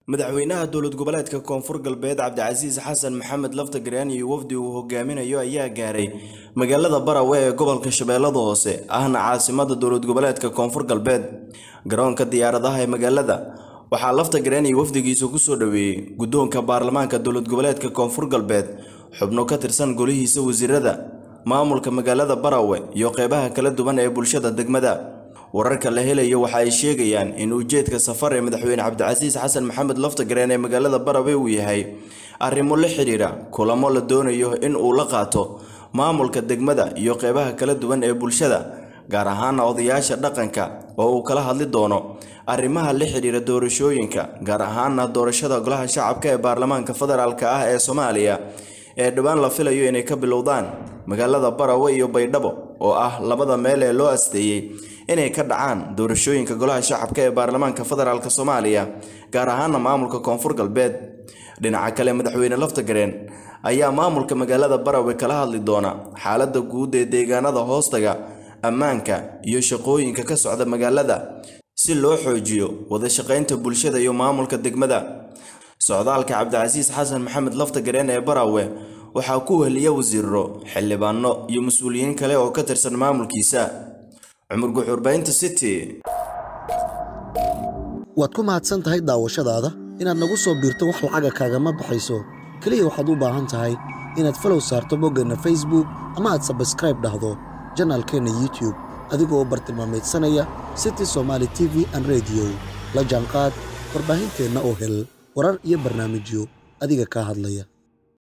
madaxweynaha dowlad goboleedka koonfur galbeed cabdicasiis xasan maxamed laftagraan iyo wafdi uu hogaaminayo ayaa gaaray magaalada barawe ee gobolka shabeellada hoose ahna caasimada dowlad goboleedka koonfur galbeed garoonka diyaaradaha ee magaalada waxaa laftagraan iyo wafdigiisa kusoo dhoweeyey guddoonka baarlamaanka dowlad goboleedka koonfur galbeed xubno ka tirsan golihiisa wasiirada maamulka magaalada barawe iyo qeybaha kala duwan ee bulshada degmada wararka la helayo waxa ay sheegayaan in ujeedka safar ee madaxweyne cabdicasiis xasan maxamed laftagreen ee magaalada barawe uu yahay arrimo la xidhiidha kulamo la doonayo in uu la qaato maamulka degmada iyo qeybaha kala duwan ee bulshada gaar ahaana odayaasha dhaqanka oo uu kala hadli doono arrimaha la xidhiidha doorashooyinka gaar ahaana doorashada golaha shacabka ee baarlamaanka federaalka ah ee soomaaliya ee dhowaan la filayo inay ka bilowdaan magaalada barawe iyo baydhabo oo ah labada meel ee loo asteeyey inay ka dhacaan doorashooyinka golaha shacabka ee baarlamaanka federaalk soomaaliya gaar ahaana maamulka koonfur galbeed dhinaca kale madaxweyne laftagareen ayaa maamulka magaalada barawe kala hadli doona xaaladda guud ee deegaanada hoostaga ammaanka iyo shaqooyinka ka socda magaalada si loo xoojiyo wada shaqaynta bulshada iyo maamulka degmada socdaalka cabdicasiis xasan maxamed laftagareen ee barawe waxaa ku weheliya wasiiro xildhibaano iyo mas-uuliyiin kale oo ka tirsan maamulkiisa cumar guxuurbaynta city waad ku mahadsan tahay daawashadaada inaad nagu soo biirto wax lacaga kaagama baxayso keliya waxaad u baahan tahay inaad falow saarto boggeenna facebook ama aad sabskraib dhahdo janaalkeenna youtube adigoo bartilmaamaydsanaya city somaali t v an rediyo la jaanqaad warbaahinteenna oo hel warar iyo barnaamijyo adiga kaa hadlaya